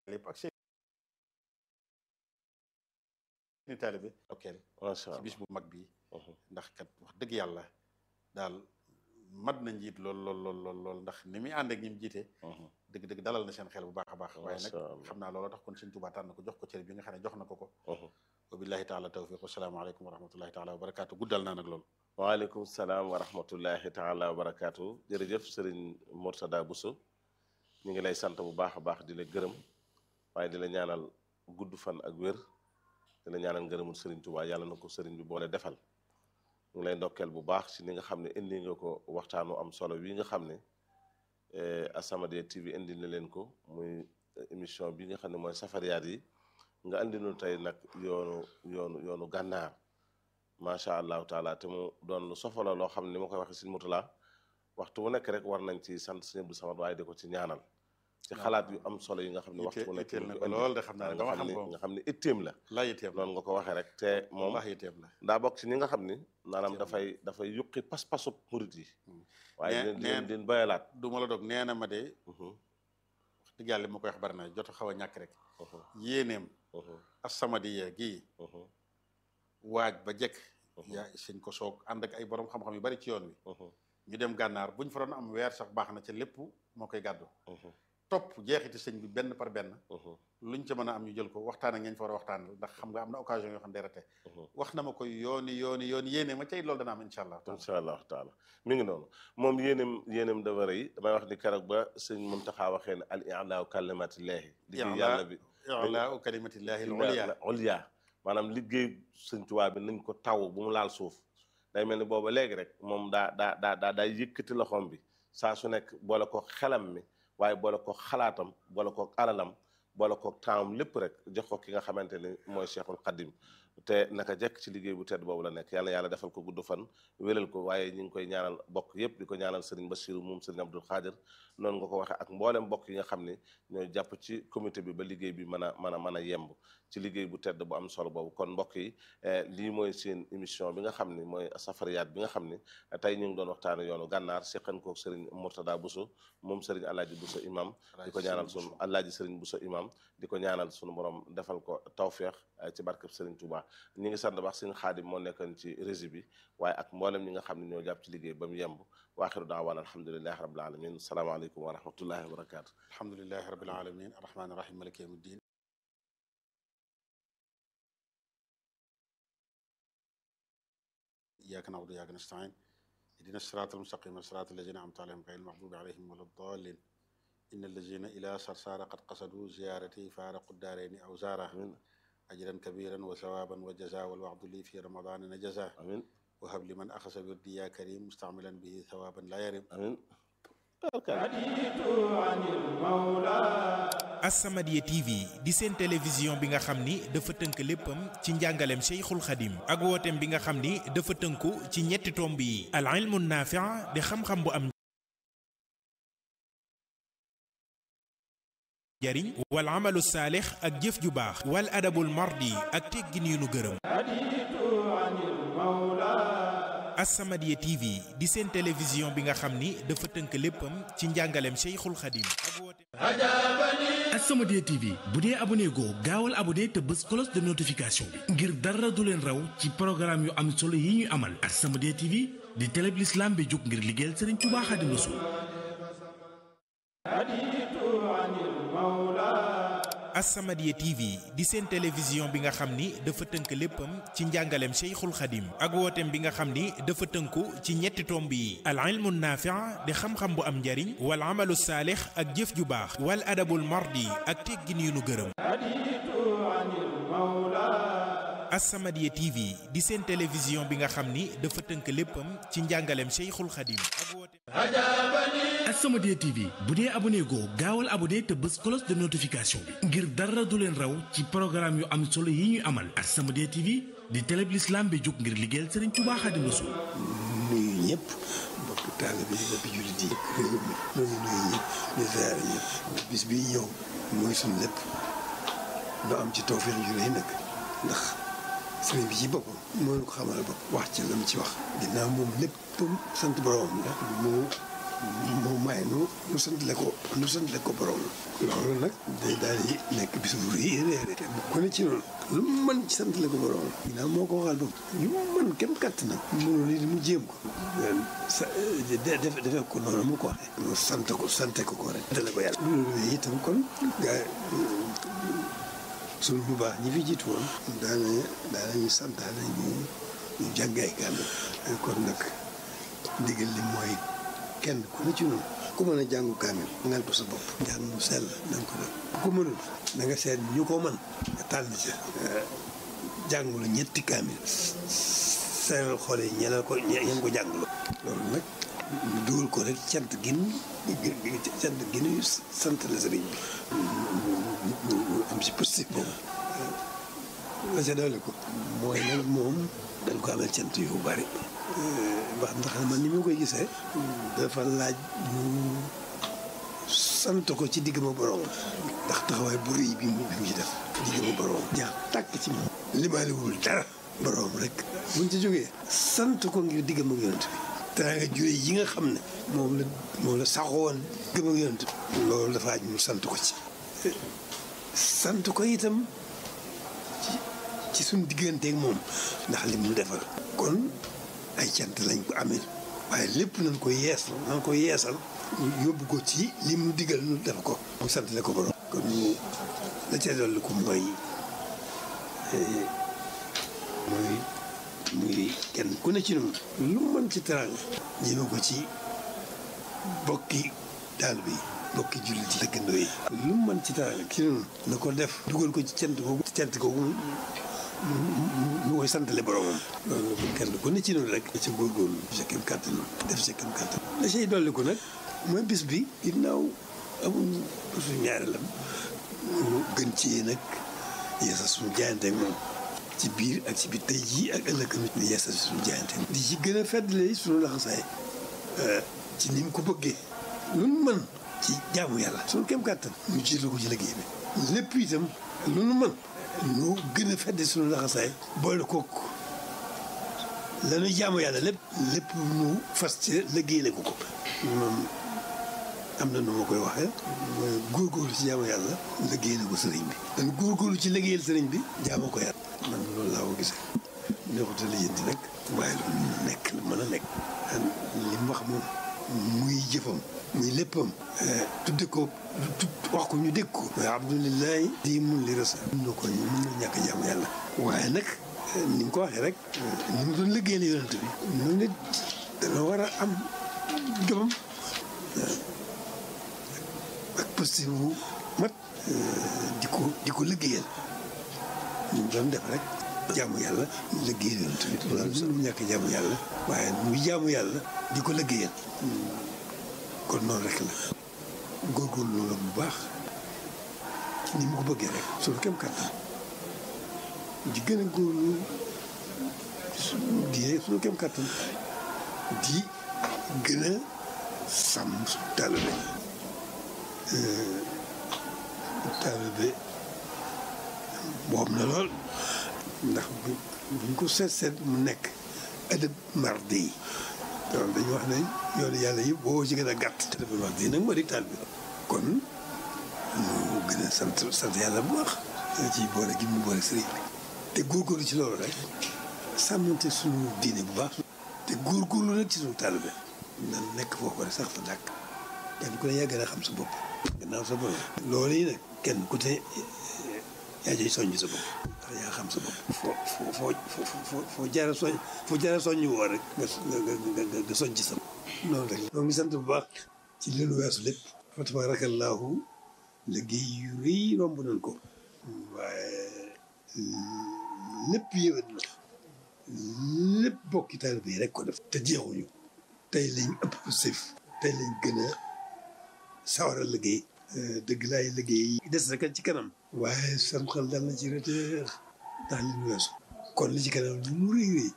lépp ak seen ni taalibe okkeel macha ci allah bis bu mag bi ndax kat wax dëgg yàlla daal mat na njiit lool lool lool lool lool ndax ni muy ànd ak ñi mu jiite dëgg-dëgg dalal na seen xel bu baax a baax waaye nag Masha Allah. xam naa looloo tax kon sëñ Tuubaa tànn ko jox ko cër bi nga xam ne jox na ko ko wa billahi taala tawfiq wasalaamaaleykum wa rahmatullahi taala wa barakaatu guddal naa nag loolu waaleykum salaam wa rahmatullahi taala wa barakaatu jërëjëf sëriñ Mourtada Bousso ñu ngi lay sant bu baax a baax di la gërëm waaye di la ñaanal gudd fan ak wér di la ñaanal ngërëmul sëriñ Touba yàlla na ko sëriñ bi boole defal ñu ngi lay ndokkeel bu baax ci ni nga xam ne indi nga ko waxtaanu am solo wi nga xam ne eh, As-Samadiyya TV indi na leen ko muy émission bi nga xam ne mooy safariyaat yi nga andi nu tey nag yoonu yoonu yoonu gànnaar macha allahu taala te mu doon lu sofala loo xam ne ni ma koy waxee si mutula waxtu bu nekk rek war nañ ci sant sëñ Abdou Samad waaye di ko ci ñaanal ci xalaat yu am solo yi nga xam ne waxtu bu nekk itteel na ñu ko indi. lool de xam naa ne nga dama xam xam ne ko nga xam ne itteem la laa yitteem la noonu nga ko waxee rek te moom wax yitteem la daa bokk ci ñi nga xam ni maanaam Itteem. dafay dafay yuqi pas-pasu murit yi Hmm. waaye Nee- leen leen nee- din bayalaat du ma la dog nee na ma de Mhm, wax dëgg yàlla li ma koy wax bari na jot a xaw a ñàkk rek mhm, yéeneem mhm, As-Samadiyya gii mhm, waaj ba jekk mhm, yaa sëñ ko soog ànd ak ay borom xam-xam yu bari ci yoon wi mhm, ñu dem gànnaar buñ fa doon am weer sax baax na ca lépp moo koy gàddu mhm, topp jeexiti sëñ bi benn par benn mhm, luñ ca mën a am ñu jël ko waxtaan ak ngeen fa war a waxtaan ndax xam nga am na occasion yoo xam ne day rate mhm. wax na ma koy yooni yooni yooni yéene ma cay loolu dana am incha allah taala incha allahu taala mi ngi noonu moom yéenem yéenem dafa rëy damay wax ni keroog ba sëñ Muntaxa waxee ne al i'laa kalimatillahi liggéey I'laa- yàlla bi i'laa kalimatillahi al-ulya ulya maanaam liggéey sëñ Tuubaa bi nañ ko taw bu mu laal suuf day mel ni booba léegi rek moom daa daa daa daa daa yëkkati loxoom bi saa su nekk boole ko xelam mi waaye boole ko xalaatam boole ko alalam boole ko taawam lépp rek jox ko ki nga xamante ni mooy Cheikhul Khadim te naka jekk ci liggéey bu tedd boobu la nekk yàlla yàlla defal ko gudd fan wéral ko waaye ñu ngi koy ñaanal bokk yépp di ko ñaanal Serigne Bassirou moom Serigne Abdoul Khadir noonu nga ko waxee ak mboolem mbokk yi nga xam ne ñooy jàpp ci comité bi ba liggéey bi mën a mën a mën a yemb ci liggéey bu tedd bu am solo boobu kon mbokk yi eh, lii mooy seen émission bi nga xam ne mooy safariyaat bi nga xam ne eh, tey ñu ngi doon waxtaane yoonu gànnaar seqan koog Serigne Mourtada Bousso moom Serigne Alaaji Bousso imam di ko ñaanal sunu Alaaji Serigne Bousso imam di ko ñaanal sunu borom defal ko tawféex eh, ci barkeb Serigne Touba ñi ngi sant baax Serigne Xaadim moo nekkoon ci régie bi waaye ak mboolem ñi nga xam ne ñoo jàpp ci liggéey ba mu yemb waaxiru daawaan alhamdulilahi rabbil alamin salaamaaleykum wa rahmatullahi wa barakatu alhamdulilahi rabbil alamin arrahmani rahim maliki yawmi ddin iyyaka na'budu wa iyyaka nasta'in ihdina sirata almustaqima sirata alladhina an'amta alayhim ghayril maghdubi alayhim wala ddallin inna alladhina ila sarsara qad qasadu ziyarati faraqu ddarayni aw zara amin ajran kabiran wa thawaban wa jaza wal wa'du li fi ramadana najaza amin وهب لمن أخذ بردي يا كريم مستعملا به ثوابا لا يرم amin As-Samadiyya TV di seen télévision bi nga xam ni dafa tënk léppam ci njàngaleem Cheikhul Khadim ak wooteem bi nga xam ni dafa tënku ci ñetti tomb yi al ilmu naafi' di xam-xam bu am njariñ wal amalu saalix ak jëf ju baax wal adabul mardi ak teggin yu nu gërëm As-Samadiyya TV di seen télévision bi nga xam ni dafa tënk léppam ci njàngaleem Cheikhul Khadim ak wooteem As-Samadiyya TV bu dee abonné goo gaawal abonné te bës cloche de notification bi ngir dara du leen raw ci programme yu am solo yi ñuy amal As-Samadiyya TV di télé bi l'islam bi jóg ngir liggéeyal Serigne Touba Xaadimu Rasuul As-Samadiyya TV di seen télévision bi nga xam ni dafa tënk léppam ci njàngaleem Cheikhul Khadim ak wooteem bi nga xam ni dafa tënku ci ñetti tomb yi al ilmu naafi' di xam-xam bu am njariñ wal amalu saalix ak jëf ju baax wal adabul mardi ak teggin yu nu gërëm As-Samadiyya TV di seen télévision bi nga xam ni dafa tënk léppam ci njàngaleem Cheikhul Khadim ak wooteem As-Samadiyya TV bu dee abonné goo gaawal abonné te bës cloche de notification bi ngir dara du leen raw ci programme yu am solo yi ñuy amal As-Samadiyya TV di télé bi l'islam bi jóg ngir liggéeyal Serigne Touba Xaadimu Rasuul nuyu ñëpp bokk taalibe yi bokk jullit yi réew mi ñoo ngi nuyu ñëpp di ziare ñëpp bis bii ñëw mooy suñu lépp ñu am ci tawfeex ju rëy nag ndax sëriñ bi ci boppam moo ñu ko xamal bopp wax ci la mu ci wax ginnaaw moom lépp sant boroomam la moo moom may nu nu santale ko nu santale ko borom loolu nag day daal di nekk bis bu rëy rëy kenn ku ne ci noonu lu mu mën ci santale ko borom ginnaaw moo ko waxal bopp lu mu mën kem katt na mënul lii mu jéem ko sa def defee ko noonu mu ko waxee mu sant ko sante ko ko rek santale ko yàlla loolu itam kon gaa suñu bu baax ñi fi jiitu woon daana daanañu santaane ñu ñu jàngay kàddu kon nag ndigal li mooy kenn ku ne ci noonu ku mën a jàngu kaamil ngal ko sa bopp jàng mu sell na nga ko def ku ko mënul na nga seet ñu ko mën nga tànn ci jàngulu ñetti kaamil seeral xool yi ñeneen ko ñeen ko jàngulu loolu nag ñu dugal ko rek cant gin cant ginu sant la sëriñ bi ñu am si positif boobu la ca doole ko mooy nag moom dañ ko amee cant yu bari wax ndax man ni ma koy gisee dafa laaj ñu sant ko ci digg ma borom ndax taxawaay bu rëy bi mu bi mu ci def digg ma borom jaa tàkk ci moom limaaliwul dara borom rek buñ ci jógee sant ko ngir digg ma yonent bi te nga jure yi nga xam ne moom la moom la saxoon digg ma yonent bi loolu dafa aj ñu sant ko ci sant ko itam ci ci suñ digganteeg moom ndax li mu defal kon ay cant lañ ko amee waaye lépp nañ ko yeesal nañ ko yeesal yóbbu ko ci li mu digal nu def ko mu sant la ko borom kon ñu la ca dolli ko mooy mooy muy kenn ku ne ci noonu lu mën ci teraanga ñëme ko ci bokki daal bi bokki jullit yi dëkkandoo yi lu mën ci teraanga ci noonu na ko def dugal ko ci cant googu cant googu mu koy santale boromam loolu kenn ku ne ci noonu rek ci góorgóorlu sa kem kàttan def sa kem kàttan la say dolli ko nag mooy bis bi ginnaaw amuñ suñu ñaareelam ñu gën ci nag yeesal suñu jaayante ak moom ci biir ak ci biir tey jii ak ëllëg di yeesal suñu jaayante di ci gën a feddale suñu laxasaay ci ni mu ko bëggee lu nu mën ci jaamu yàlla suñu kem kàttan ñu jiital ko ci liggéey bi lépp itam lu nu mën ñu gën a fedd suñu laxasaay boole kook lañuy jaamu yàlla lépp lépp ñu fas ci liggéeyale ko ko moom am na nu ma koy waxee mooy góorgóorlu ci jaamu yàlla liggéeyale ko sëriñ bi dañ góorgóorlu ci liggéeyal sëriñ bi jaamu ko yàlla man loolu laa ko gisee neexuta lijjanti nag waaye lu nekk lu mën a nekk li mu wax moom muy jëfam muy léppam tudde ko wax ko ñu dégg ko mooy abdulilahi di mun li rasa mun na ko mun na ñàkk jaamu yàlla waaye nag ni nga ko waxee rek ni mu doon liggéey la yonent bi noonu nit dana war a am jomam ak posté bu mat di ko di ko liggéeyal ñu doon def rek jaamu yàlla liggéeyal yonent bi loolu sax mu ñàkk jaamu yàlla waaye muy jaamu yàlla di ko liggéeyal kon noonu rek la góorgóorlu la bu baax ni mu ko bëggee rek suñu kem kàttan di gën a góorlu di suñu kem kàttan di gën a sàmm suñu taalibe taalibe boobu na lool ndax buñ ko seet seet mu nekk adab mardi yi donc dañu wax ne yoonu yàlla yi boo ci gën a gàtt te dafa wax di nag moo di taal bi kon ñu gën a sant sant yàlla bu baax ci boole gi mu boole sëriñ bi te góorgóorlu ci loolu rek sàmmante suñu diine bu baax te góorgóorlu nag ci suñu taal bi nan nekk foofu rek sax fa dàkk kenn ku ne yaa gën a xam sa bopp gannaaw sa bopp loolu yi nag kenn ku te yaa jëy soññ sa bopp ndax yaa xam sa bopp foo foo foo foo foo jaara soñ foo jaara soññ woo rek nga nga nga nga soññ sa noonu rek ñoo ngi sant bu baax ci li lu weesu lépp fa tabaarakallaahu liggéey yu rëy romb nañ ko waaye lépp yëwét na lépp bokki taalibe bi rek ko def te jeexuñu tey lañ ëpp sëf tey lañ gën a sawar a liggéey dëgg laay liggéey des na kat ci kanam waaye sam xel dal na ci reteer ndax li ñu weesu kon li ci kanam lu mu rëy rëy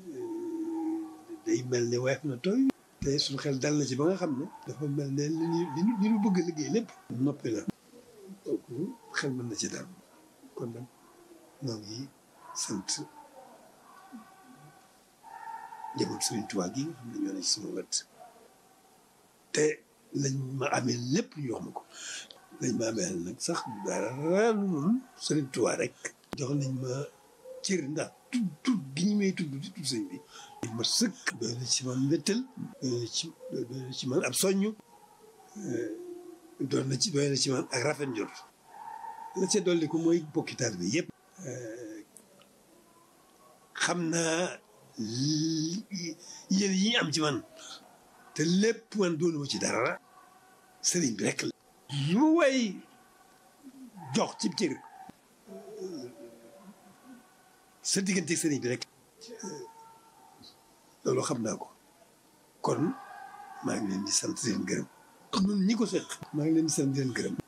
day mel ne weef na tooy te suñu xel dal na ci ba nga xam ne dafa mel ne li ñu li ñu li ñu bëgg a liggéey lépp noppi na kooku xel mën na ci dal kon nag ñoo ngi sant njaboot Sëriñ Tuubaa gi nga xam ne ñoo ne ci sama wet te lañ ma amee lépp ñu wax ma ko lañ ma amee nag sax dara lu dul Sëriñ Tuubaa rek jox nañ ma cër ndax tudd tudd gi ñu may tudd di tudd sëñ bi dañ ma sëkk doy na ci man mbéttal doy na ci doy na ci man ab soññ doon na ci doy na ci man ak rafet njort la ca dolli ko mooy bokki taalibe bi yëpp xam naa yéen yi am ci man te lépp man doonuma ci dara sëriñ bi rek la lu way jox ci cër sa diggante sëriñ bi rek loolu xam naa ko kon maa ngi leen di sant di leen gërëm ñun ñi ko seq maa ngi leen di sant di leen gërëm